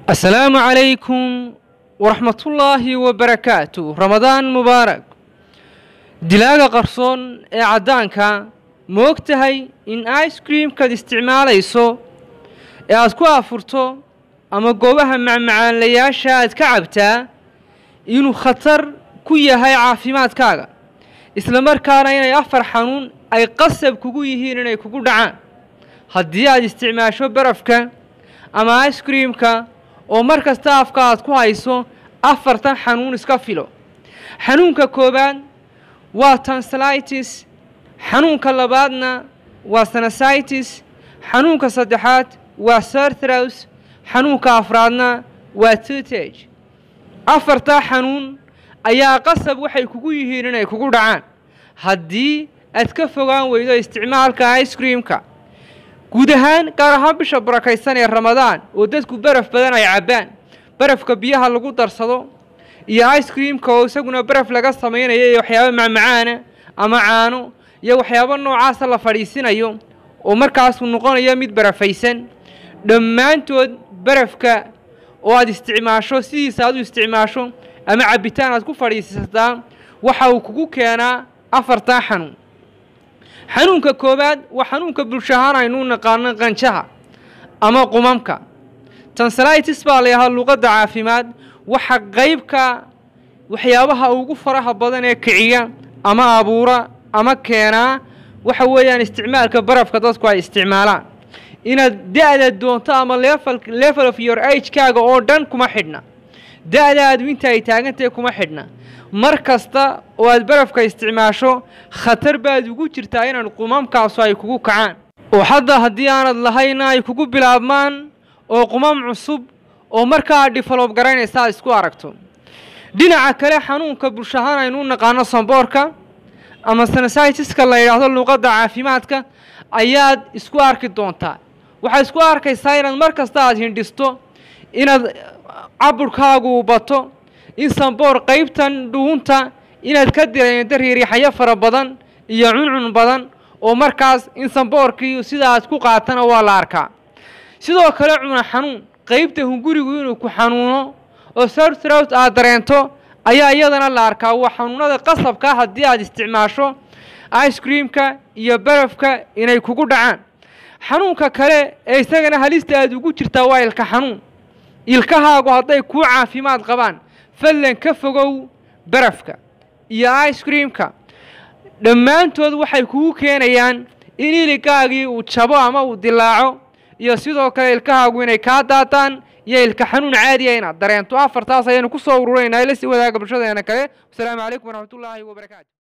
asalaamu calaykum waraxmatullaahi wabarakaatu ramadaan mubaarak dilaaga qarsoon ee caddaanka ma og tahay in ice creamkaad isticmaalayso ee aad ku afurto ama goobaha macmacaanlayaasha aad ka cabtaa inuu khatar ku yahay caafimaadkaaga isla markaana inay afar xanuun ay qasab kugu yihiin inay kugu dhacaan haddii aad isticmaasho barafka ama ice creamka oo mar kasta afka aad ku hayso afartan xanuun iska filo xanuunka koowaad waa tansalitis xanuunka labaadna waa sanasitis xanuunka saddexaad waa sarthrows xanuunka afraadna waa tutage afartaa xanuun ayaa qasab waxay kugu yihiin inay kugu dhacaan haddii aad ka fogaan weydo isticmaalka ice creamka guud ahaan gaar ahaan bisha barakaysan ee ramadaan oo dadku baraf badan ay cabbaan barafka biyaha lagu darsado iyo ice creamka oo isaguna baraf laga samaynayo iyo waxyaabo macmacaana ama caano iyo waxyaabo noocaasa la fadhiisinayo oo markaasuu noqonayo mid barafaysan dhammaantood barafka oo aad isticmaasho sidiisa aad u isticmaasho ama cabbitaan aad ku fadhiisataa waxa uu kugu keenaa afartaa xanuun xanuunka koowaad waa xanuunka bulsho ahaan aynu u naqaano qanjaha ama qumamka tansalitis baa la yahaa luqadda caafimaad waxa qaybka waxyaabaha ugu faraha badan ee kiciya ama abuura ama keenaa waxa weeyaan isticmaalka barafka dadku ay isticmaalaan inaad da-da doonto ama level level of your agekaaga oo dhan kuma xidhna da-daadu inta ay taagantahay kuma xidhna mar kasta oo aad barafka isticmaasho khatar baad ugu jirtaa inaan qumamkaasu ay kugu kacaan oo hadda haddii aanad lahayna ay kugu bilaabmaan oo qumam cusub oo markaa develob garaynaysa aad isku aragto dhinaca kale xanuunka bulshahaan aynu u naqaano samboorka ama sanasitiska la yidhaahdo luuqadda caafimaadka ayaad isku arki doontaa waxaad isku arkaysaa inaad mar kasta aad hindhisto inaad caburkaagu bato in samboor qaybtan dhuunta inaad ka direento riiriixayo fara badan iyo cuncun badan oo markaas in samboorkii sida aad ku qaatana waa la arkaa sidoo kale cuna xanuun qaybta hungurigu inuu ku xanuuno oo sartrout aad dareento ayaa iyadana la arkaa waa xanuunada qasabkaa haddii aad isticmaasho ice creamka iyo barafka inay kugu dhacaan xanuunka kale ee isagana halista aad ugu jirtaa waa ilka xanuun ilkahaagu hadday kuu caafimaad qabaan fadlan ka fogow barafka iyo ice creamka dhammaantood waxay kugu keenayaan in iligaagii uu jabo ama uu dilaaco iyo sidoo kale ilkahaagu inay kaa daataan iyo ilka xanuun caadiya inaad dareento afartaas ayaynu ku soo ururaynaa ila sii wadaaga bulshadeena kale wasalaamu calaykum waraxmatullaahi wabarakaatu